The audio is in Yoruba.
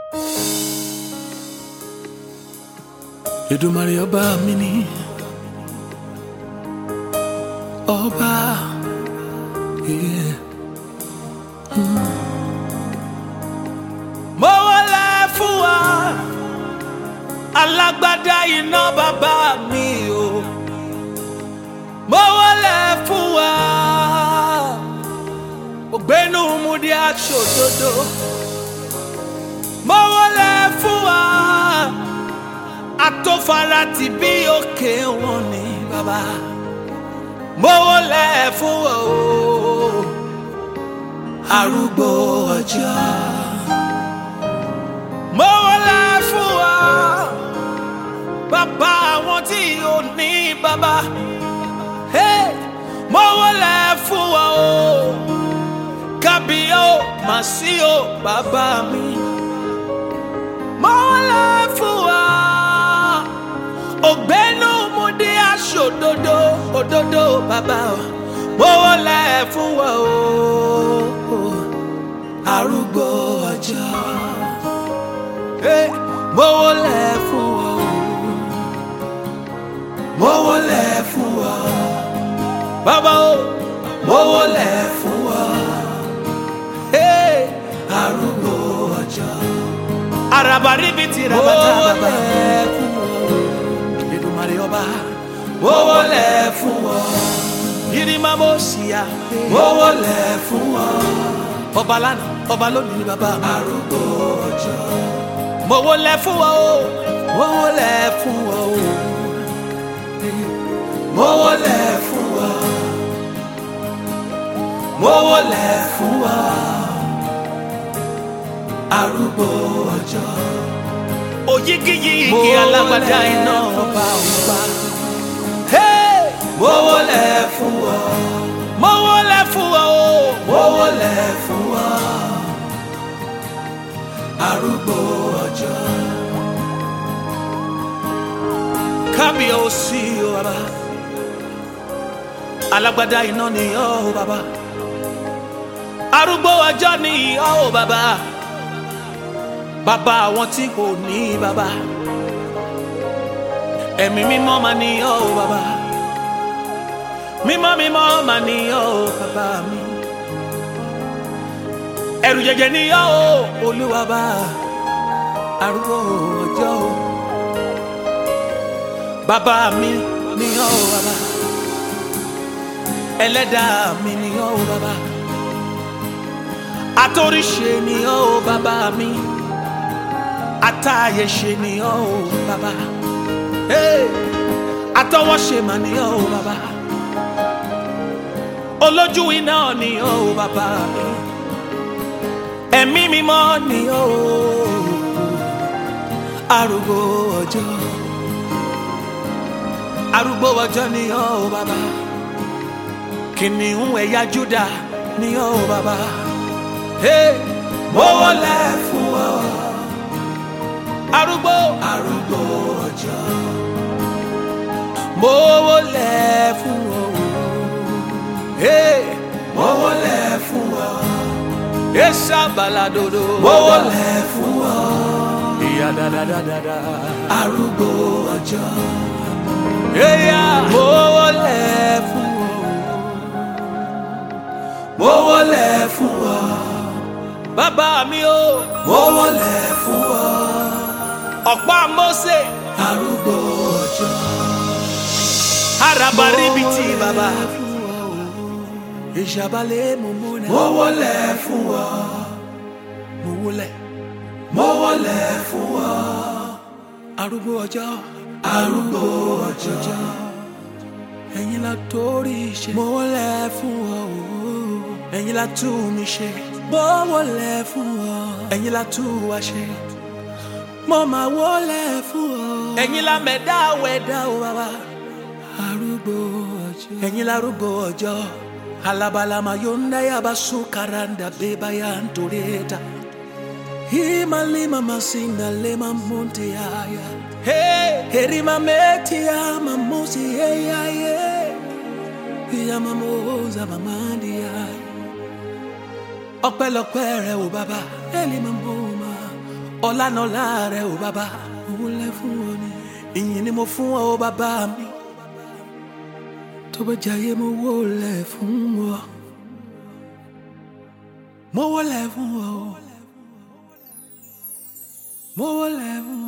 Èdùmàrè ọba mi ni ọba yeah. Mm. mo wọlé fún wa alágbádá iná bàbá mi o mo wọlé fún wa ògbénu múdi aṣòdodo mo wọlé fún wa atófara ti bí òkè wọn ni bàbá mo wọlé fún wa o arúgbó ọjọ́ mo wọlé fún wa bàbá àwọn tí ò ní bàbá hey, mo wọlé fún wa o kábíyó màsí o bàbá mi mo wọlé fún wa ògbénu mo dé aṣọ òdodo òdodo bàbá o mo wọlé fún wa o arúgbó ọjọ́ hey, mo wọlé fún wa o mo wọlé fún wa bàbá o mo wọlé fún wa hey, arúgbó ọjọ́ araba ribiti rabata bàbá mo wọlé fún wa Èdùmàrè ọba mo wọlé fún wa yirima mo ṣìyà mo wọlé fún wa ọba lánàá ọba lónìí ni bàbá arúgbó ọjọ́ mo wọlé fún wa o mo wọlé fún wa o mo wọlé fún wa mo wọlé fún wa arúgbó ọjọ́ òyigiyigi alágbádá iná ọba ọba mo wọlé fún wa mo wọlé fún wa o mo wọlé fún wa arúgbó ọjọ́ kábíyèsí o bàbá alágbádá iná ni ọ́ o bàbá arúgbó ọjọ́ ni ọ́ o bàbá bàbá àwọn tí kò ní bàbá ẹ̀mí mímọ́ máa ní ọ́ o bàbá mímọ́ mímọ́ máa ní ọ́ o bàbá mi ẹ̀rù jẹjẹ ní ọ́ o olúwa bá arúgbó ọjọ́ o bàbá mi ní ọ́ o bàbá ẹlẹ́dàá mi ní ọ́ o bàbá atóríṣe ní ọ́ o bàbá mi atáyẹ̀ṣe ní ọ́ o bàbá hey! atọwọ́ṣe mà ní ọ́ o bàbá olójú iná ní ọ́ o bàbá mi ẹ̀mí mímọ́ ní ọ́ o arúgbó ọjọ́ arúgbó ọjọ́ ní ọ́ o bàbá kìnìún ẹ̀yà Júdà ní ọ́ o bàbá hey! mo wọlé fún ọ arúgbó arúgbó ọjọ́ mo wọlé fún ọ hey! mo wọlé fún ọ esa baladodo mo wọlé fún ọ ìyá dáadáa arúgbó ọjọ́ eya mo wọlé fún ọ mo wọlé fún ọ bàbá mi o mo wọlé fún ọ ọ̀pá Mósè arúgbó ọjọ́ arabaribiti bàbá ìṣàbálẹ̀ mo múlẹ̀ mo wọlé fún ọ mo wọlé mo wọlé fún ọ arúgbó ọjọ́ arúgbó ọjọ́ ẹ̀yin la torí ṣe mo wọlé fún ọ ẹ̀yin la tú mi ṣe mo wọlé fún ọ ẹ̀yin la tú wa ṣe mo máa wọlé fún ọ. ẹ̀yin la mẹ̀dá wẹ̀dá o bàbá. arúgbó ọjọ́. ẹ̀yin la arúgbó ọjọ́. alabalama yonda yaba sukaranda beba ya ntoreta. himalima masinda lema monte yaya. Hey, herima meti ya mamusi yeyaye. Ya mamoza mamandi yaya. ọpẹ́lọpẹ́ rẹ o bàbá. elima mboma ọlànàlá rẹ ò bàbá mo wólẹ̀ fún ọ ni ìyìn ni mo fún ọ bàbá mi tó bá jayé mo wólẹ̀ fún ọ mo wólẹ̀ fún ọ mo wólẹ̀ fún